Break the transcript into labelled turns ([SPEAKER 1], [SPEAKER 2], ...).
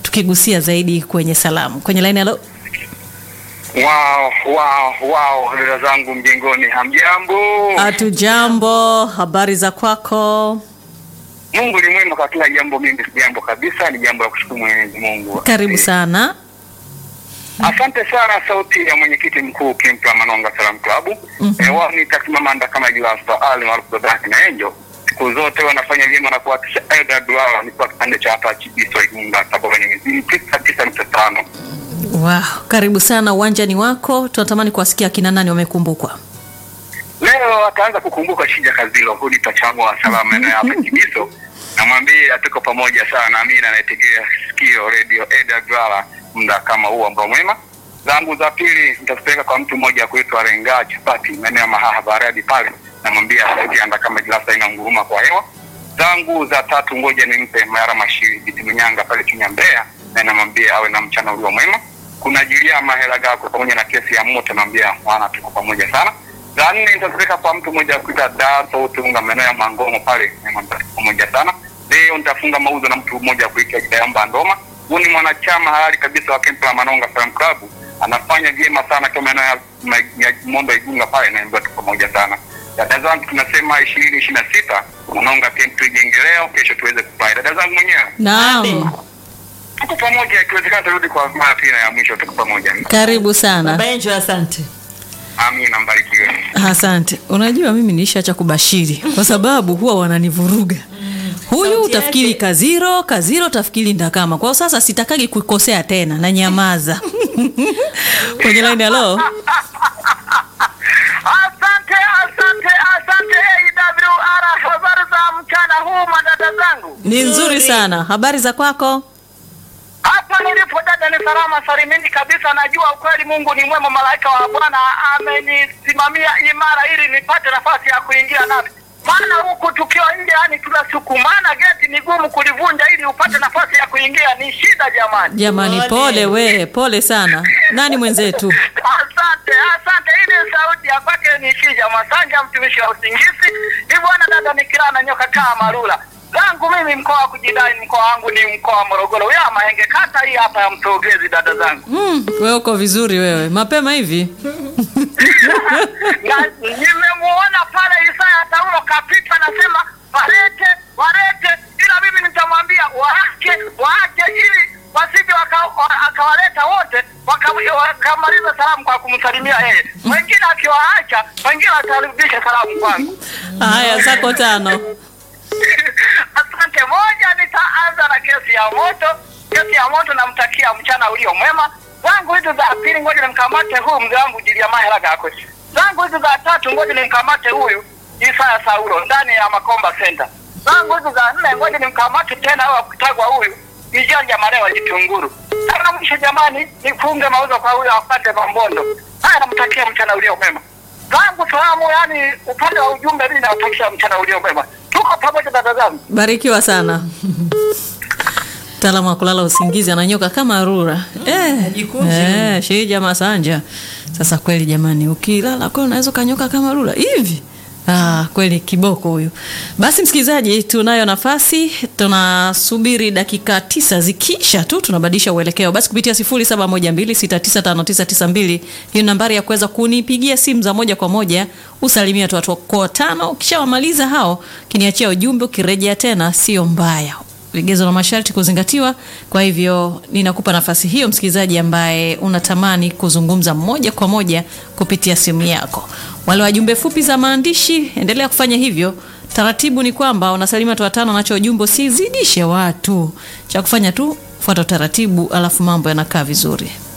[SPEAKER 1] tukigusia zaidi kwenye salamu kwenye laini. Halo,
[SPEAKER 2] Wow, wow, wow, dada zangu mjengoni, hamjambo?
[SPEAKER 1] hatujambo. Habari za kwako?
[SPEAKER 2] Mungu ni mwema kwa kila jambo. Mimi si jambo kabisa, ni jambo la kushukuru Mwenyezi Mungu.
[SPEAKER 1] Karibu sana.
[SPEAKER 2] Asante sana, sauti ya mwenyekiti mkuu Kimpla Manonga Salam Club. Eh, wao ni takimamanda kama Jilasa Ali maarufu Babaki na Enjo. Siku zote wanafanya vyema na kuhakikisha aidha duara ni kwa kipande cha hapa Chibiso Igunga Tabora Nyengezi tisa tisa nukta tano.
[SPEAKER 1] Wow, karibu sana, uwanja ni wako. Tunatamani kuwasikia kina nani wamekumbukwa.
[SPEAKER 2] Leo ataanza kukumbuka Shija Kazilo, huyu ni tachamu wa salama eneo hapa Kibiso. Namwambia tuko pamoja sana, mimi anayetegea sikio radio Eda Dwala muda kama huu ambao mwema. Zangu za pili nitazipeleka kwa mtu mmoja kuitwa Renga Chapati maeneo ya Mahaha Baradi pale, namwambia sauti anda kama glasa ina nguruma kwa hewa. Zangu za tatu ngoja nimpe Mayara Mashiri Bitiminyanga pale Chunya Mbeya, na namwambia awe na mchana ulio mwema. Kuna Julia Mahela Gako pamoja na kesi ya moto, namwambia mwana tuko pamoja sana za nne nitazipeleka kwa mtu mmoja kuita Daso Tunga maeneo ya Mangomo pale namwambia tuko pamoja sana. Leo nitafunga mauzo na mtu mmoja kuitwa Kidayamba Ndoma. Huyu ni mwanachama halali kabisa wa Kempla Manonga Film Club, anafanya vyema sana kwa maeneo ya ma- ya Mondo Igunga pale, naambia tuko pamoja sana. Dada zangu tunasema ishirini ishirini na sita Manonga Camp tujenge leo, kesho tuweze kufanya. Dada zangu mwenyewe
[SPEAKER 1] Naam,
[SPEAKER 2] tuko pamoja, ikiwezekana turudi kwa mara pili na ya mwisho, tuko pamoja.
[SPEAKER 1] karibu sana.
[SPEAKER 3] Baba Angel, asante.
[SPEAKER 2] Amina, mbarikiwe.
[SPEAKER 1] Asante. Unajua mimi niishaacha kubashiri kwa sababu huwa wananivuruga. Huyu
[SPEAKER 3] Sauti
[SPEAKER 1] utafikiri
[SPEAKER 3] yake.
[SPEAKER 1] Kaziro, Kaziro utafikiri Ndakama. Kwa hiyo sasa sitakagi kukosea tena na nyamaza. Kwenye line hello.
[SPEAKER 2] Asante, asante, asante AWR. Habari za mchana huu madada zangu.
[SPEAKER 1] Ni nzuri
[SPEAKER 3] Nzuri.
[SPEAKER 1] sana. Habari za kwako?
[SPEAKER 2] Hapa nilipo dada ni salama salimini kabisa. Najua ukweli Mungu ni mwema, malaika wa Bwana amenisimamia imara ili nipate nafasi ya kuingia nami. Maana huku tukiwa nje, yani tunasukumana, geti ni gumu kulivunja ili upate nafasi ya kuingia, ni shida jamani.
[SPEAKER 1] Jamani,
[SPEAKER 3] Pole.
[SPEAKER 1] pole we, pole sana. Nani mwenzetu?
[SPEAKER 2] Asante, asante. Ile sauti ya kwake ni Shija Masanja, mtumishi wa usingizi. Ni bwana dada nikilaa na nyoka kaa marula zangu mimi, mkoa wa kujidai, mkoa wangu ni mkoa wa Morogoro ya Mahenge, kata hii hapa ya Mtogezi. Dada zangu
[SPEAKER 1] Mm, wewe uko vizuri wewe. Mapema hivi.
[SPEAKER 2] na nimemuona pale Isaya Saulo kapita, nasema walete, walete, ila mimi nitamwambia waache, waache ili wasije waka- wa- akawaleta wote waka- wakamaliza salamu kwa kumsalimia yeye, wengine akiwaacha, wengine watarudisha salamu kwangu.
[SPEAKER 1] Haya, zako tano.
[SPEAKER 2] Asante. Moja, nitaanza na kesi ya moto. Kesi ya moto, namtakia mchana ulio mwema. Zangu hizi za pili, ngoja nimkamate huyu mzee wangu Jilia Mahela Gakwe. Zangu hizi za tatu, ngoja nimkamate huyu Isaya Saulo ndani ya Makomba Center. Zangu hizi za nne, ngoja nimkamate tena au kutagwa huyu Ijanja Marewa Jitunguru. Sana mwisho, jamani, nifunge mauzo kwa huyu apate Mambondo. Haya, namtakia mchana ulio mwema zangu salamu, yani upande wa ujumbe, mimi nawatakia mchana ulio mwema. Tuko pamoja dada zangu.
[SPEAKER 1] Barikiwa sana. Mtaalamu wa kulala usingizi ananyoka kama rura. Eh,
[SPEAKER 3] Hajikunji.
[SPEAKER 1] eh, Shija Masanja. Sasa kweli jamani, ukilala kweli unaweza kanyoka kama rura hivi. Ah, kweli kiboko huyu. Basi msikilizaji, tunayo nafasi, tunasubiri dakika tisa zikisha tu tunabadilisha uelekeo. Basi kupitia 0712695992 hiyo nambari ya kuweza kunipigia simu za moja kwa moja, usalimia tu watu wako tano, ukishawamaliza hao, kiniachia ujumbe, ukirejea tena sio mbaya vigezo na masharti kuzingatiwa. Kwa hivyo ninakupa nafasi hiyo, msikilizaji ambaye unatamani kuzungumza moja kwa moja kupitia simu yako. Wale wajumbe fupi za maandishi, endelea kufanya hivyo. Taratibu ni kwamba unasalimia watu watano, nacho ujumbe usizidishe watu. Cha kufanya tu fuata utaratibu, alafu mambo yanakaa vizuri.